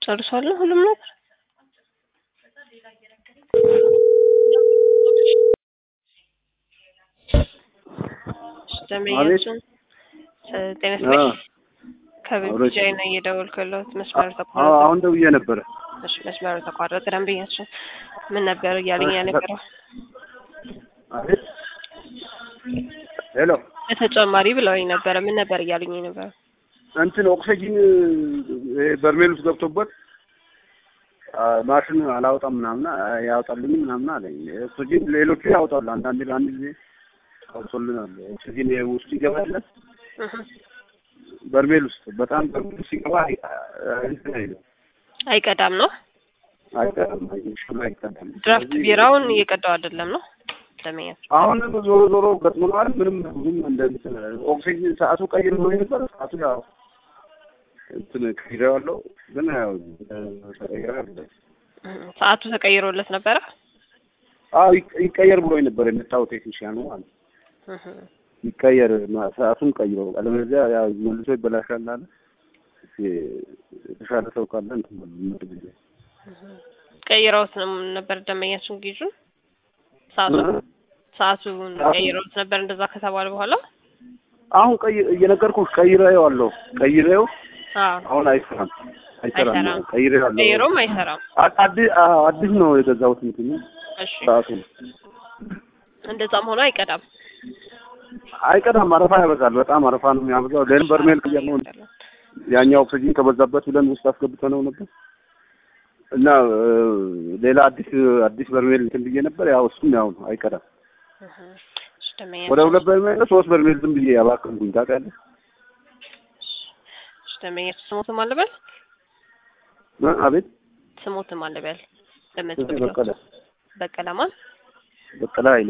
ጨርሷል ሁሉም ነገር ደንበኛችን ጤና ይስጥልኝ ከብቻዬ ነው እየደወልኩ ያለሁት መስመሩ ተቋረጠ አሁን ደውዬ ነበረ እሺ መስመሩ ተቋረጠ ደንበኛችን ምን ነበር እያለኝ የነበረው አቤት ሄሎ በተጨማሪ ብለውኝ ነበረ ምን ነበር እያሉኝ ነበረ እንትን ኦክሲጂን በርሜል ውስጥ ገብቶበት ማሽን አላወጣም ምናምን ያወጣልኝ ምናምን አለኝ። ኦክሲጂን ሌሎቹ ያወጣሉ። አንዳንድ ለአንድ ጊዜ አውጥቶልናል። ኦክሲጂን ውስጥ ይገባል በርሜል ውስጥ በጣም በርሜል ውስጥ ሲገባ እንትን አይልም አይቀዳም ነው አይቀዳም ሽሉ አይቀዳም። ድራፍት ቢራውን እየቀዳው አይደለም ነው ደንበኛችን አሁን ዞሮ ዞሮ ገጥሞናል። ምንም ብዙም እንደ እንትን ኦክሲጂን ሰዓቱ ቀይር ነው ነበር ሰዓቱ ያው እንትን ቀይሬዋለሁ ግን ያው ተቀይረ አይደለም ሰዓቱ ተቀይሮለት ነበረ አዎ ይቀየር ብሎኝ ነበር የመጣው ቴክኒሽያኑ ማለት ይቀየር ሰዓቱን ቀይሮ አለበለዚያ ያው መልሶ ይበላሻል አለ የተሻለ ሰው ካለ እንትን ምድ ጊዜ ቀይረውት ነው ነበር ደንበኛችን ጊዜውን ሰዓቱ ሰዓቱን ቀይረውት ነበር እንደዛ ከተባለ በኋላ አሁን ቀይ እየነገርኩሽ ቀይሬዋለሁ ቀይሬው አዎ አሁን አይሰራም አይሰራም አይሰራም። ቀይሬዋለሁ ቀይሮም አይሰራም አዲስ አዲስ ነው የገዛሁት እንትኑ እሺ ሰዓቱ እንደዛም ሆኖ አይቀዳም አይቀዳም አረፋ ያበዛል በጣም አረፋ ነው የሚያበዛው ሌላ በርሜል ቅየር ነው ያኛው ኦክሲጂን ከበዛበት ብለን ውስጥ አስገብተነው ነበር እና ሌላ አዲስ አዲስ በርሜል እንትን ብዬ ነበር ያው እሱም ያው ነው አይቀዳም እሺ ደንበኛ ወደ ሁለት በርሜል ነው ሶስት በርሜል ዝም ብዬ ያባከንኩኝ ታውቃለህ እሺ ደንበኛችን ስሞትም አለበል እ አቤት ስሞትም አለበል ለመጽ እዚህ በቀለ በቀለ ማን በቀለ ኃይሌ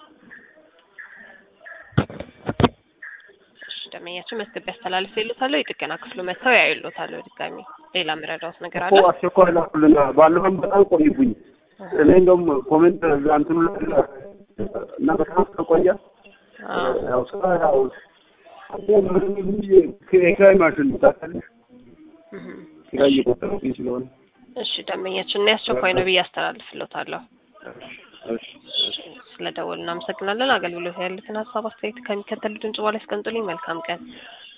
እሺ ደንበኛችን መዝገብ ያስተላልፍ ይሉታል የጥገና ክፍሉ መጥተው ያዩሎታል ድጋሚ ሌላ ምረዳውት ነገር አለ እኮ አስቸኳይ ላኩልና ባለፈም በጣም ቆይብኝ እኔ እንደውም ኮሜንት እዛ እንትኑ ላይ እና በጣም ከቆየ አዎ ያው ስራ ያው የኪራይ ማሽን ነው ታውቃለህ እህ ኪራይ እየቆጠረብኝ ስለሆነ እሺ ደንበኛችን እኔ አስቸኳይ ነው ብዬ አስተላልፍሎታለሁ እሺ ስለደወሉ እናመሰግናለን አገልግሎት ያሉትን ሀሳብ አስተያየት ከሚከተሉት ድምጽ በኋላ ያስቀምጡልኝ መልካም ቀን